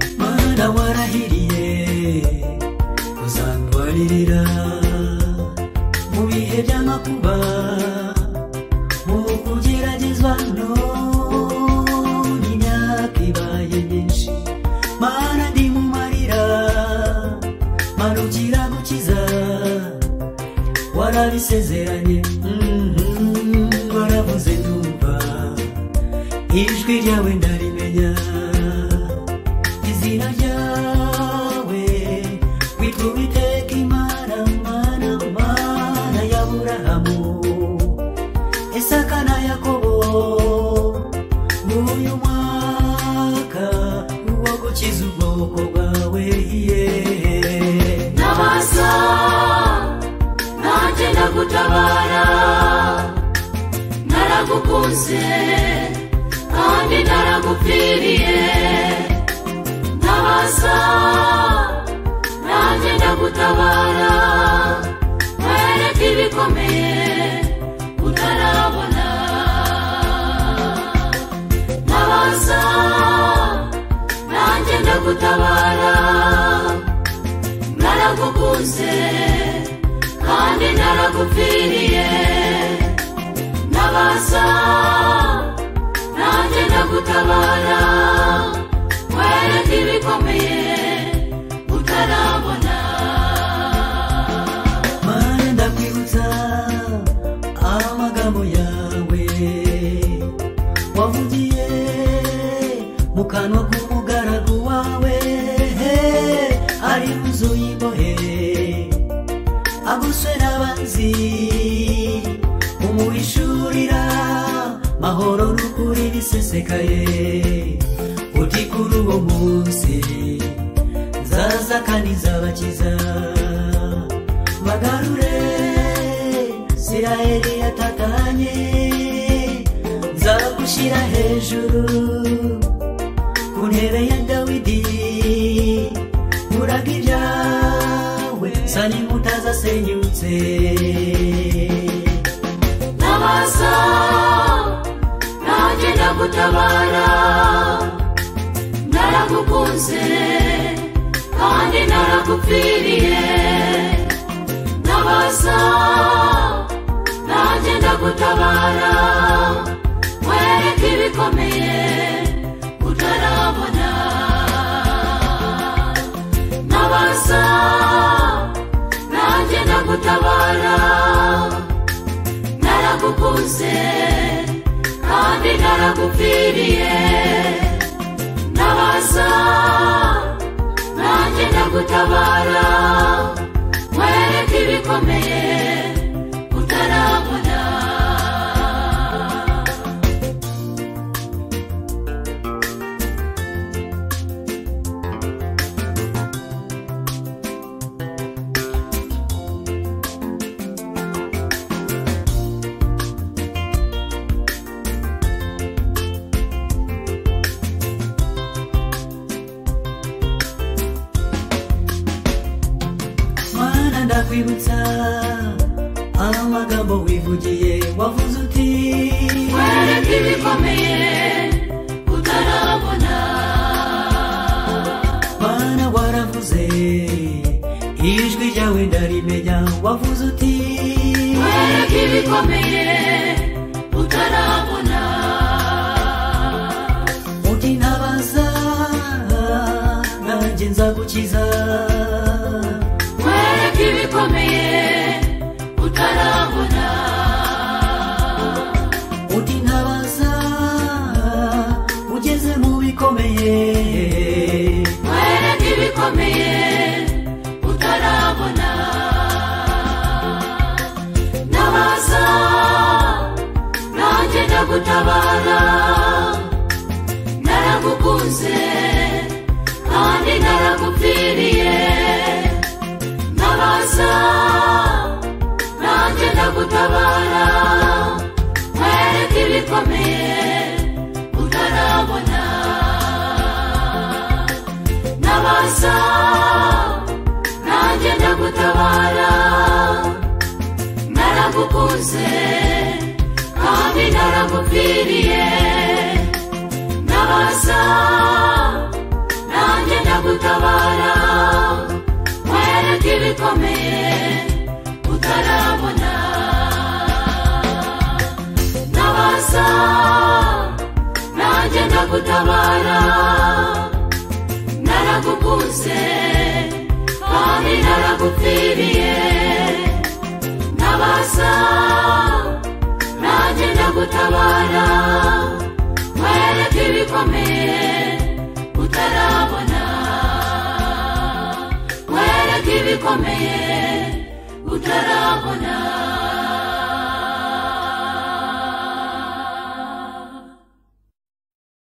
data warahiriye kuzandwanirira mu bihe by'amakuba mu kugeragezwa none imyaka ibaye myinshi mana ndi mu marira mana ugira gukiza warabisezeranye mhm, waravuze ndumva ijwi ryawe ndarimenya izina ryawe witwa uwiteka imana mana mana y'aburahamu isaka na yakobo n'uyu mwaka uwo gukiza ubwoko bwawe ye ntabasa nanjye ndagutabara naragukunze kandi naragupfiriye ntabasa nanjye ndagutabara nkwereka ibikomeye utarabona ntabasa nanjye ndagutabara naragukunze kandi naragupfiriye nabasa nanjye ndagutabara nkwereka ibikomeye utarabona mana ndakwibutsa amagambo yawe wavugiye mu kanwa k'umugaragu wawe ari inzu y'imbohe aguswe n'abanzi umuhishurira mahoro n'ukuri bisesekaye uti kuri uwo munsi nzaza kandi nzabakiza bagarure isirayeli yatatanye nzagushyira hejuru ku ntebe ya dawidi uraga ibyawe sa n'inkuta zasenyutse nabasa nanjye ndagutabara naragukunze kandi naragupfiriye nabasa nanjye ndagutabara nkwereka ibikomeye utarabona nabasa nanjye ndagutabara naragukunze kandi naragupfiriye nabasa nanjye ndagutabara nkwereka ibikomeye utarabona mana ndakwibutsa amagambo wivugiye wavuze uti nkwereka ibikomeye utarabona mana waravuze ijwi ryawe ndarimenya wavuze uti nkwereka ibikomeye utarabona uti ntabaza nanjye nzagukiza nkwereka ibikomeye utarabona uti ntabaza ugeze mu bikomeye nkwereka ibikomeye utarabona nabaza nanjye ndagutabara naragukunze kandi naragupfiriye nabaza nanjye ndagutabara nkwereka ibikomeye utarabona nabasa nanjye ndagutabara naragukunze kandi naragupfiriye nabasa nanjye ndagutabara agutabara nkwereke ibikomeye utarabona ntabaza nanjye ndagutabara naragukuze kandi naragupfiriye ntabaza nanjye ndagutabara nkwereke ibikomeye utarabona nkwereke ibikomeye utarabona